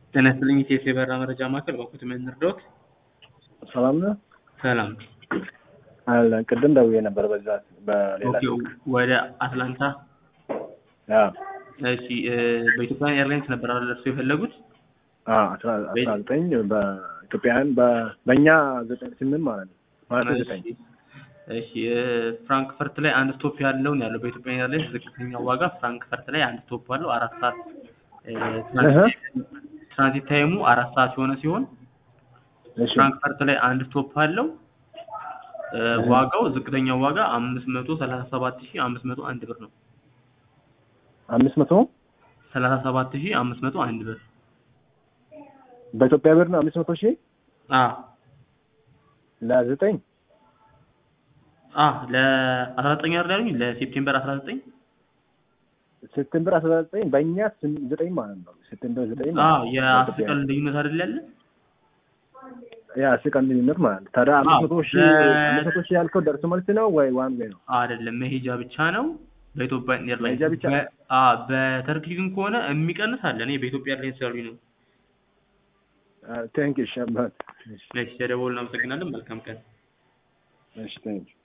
ጤና ይስጥልኝ ኢቲኤስ የበረራ መረጃ ማዕከል በኩት ምን እንርዳዎት? ሰላም ነው ሰላም። አለ ቅድም ደውዬ ነበር በዛ በሌላ ኦኬ ወደ አትላንታ አ እሺ እ በኢትዮጵያ ኤርላይንስ ነበር አይደል እርስዎ የፈለጉት? አ አስራ አስራ ዘጠኝ በኢትዮጵያውያን በ- በእኛ ዘጠኝ ስምንት ማለት ነው ማለት ዘጠኝ እሺ እሺ እ ፍራንክፈርት ላይ አንድ ስቶፕ ያለው ነው ያለው በኢትዮጵያ ኤርላይንስ ዝቅተኛው ዋጋ ፍራንክፈርት ላይ አንድ ስቶፕ አለው አራት ሰዓት እ ትራንዚት ትራንዚት ታይሙ አራት ሰዓት የሆነ ሲሆን እሺ ፍራንክፈርት ላይ አንድ ስቶፕ አለው እ ዋጋው ዝቅተኛው ዋጋ አምስት መቶ ሰላሳ ሰባት ሺህ አምስት መቶ አንድ ብር ነው አምስት መቶ ሰላሳ ሰባት ሺህ አምስት መቶ አንድ ብር በኢትዮጵያ ብር ነው አምስት መቶ ሺህ አ ለዘጠኝ አ ለአስራ ዘጠኝ አይደል ያሉኝ ለሴፕቴምበር አስራ ዘጠኝ ሴፕቴምበር አስራ ዘጠኝ በእኛ ስም- ዘጠኝ ማለት ነው ሴፕቴምበር ዘጠኝ አ ማለት ነው የአስር በኢትዮጵያ ቀን ልዩነት አይደል ያለ ያ አስር ቀን ልዩነት ማለት ነው ታዲያ አምስት መቶ ሺህ በ- አምስት መቶ ሺህ ያልከው ደርሶ መልስ ነው ወይ ዋን ዌይ ነው አይደለም መሄጃ ብቻ ነው በኢትዮጵያ ኤርላይንስ መሄጃ ብቻ? በ- አ በተርኪሽ ግን ከሆነ የሚቀንስ አለ እኔ በኢትዮጵያ ኤርላይንስ ያሉኝ ነው ቴንክ ዩ ሸባት እሺ ተደውል እናመሰግናለን መልካም ቀን እሺ ቴንክ ዩ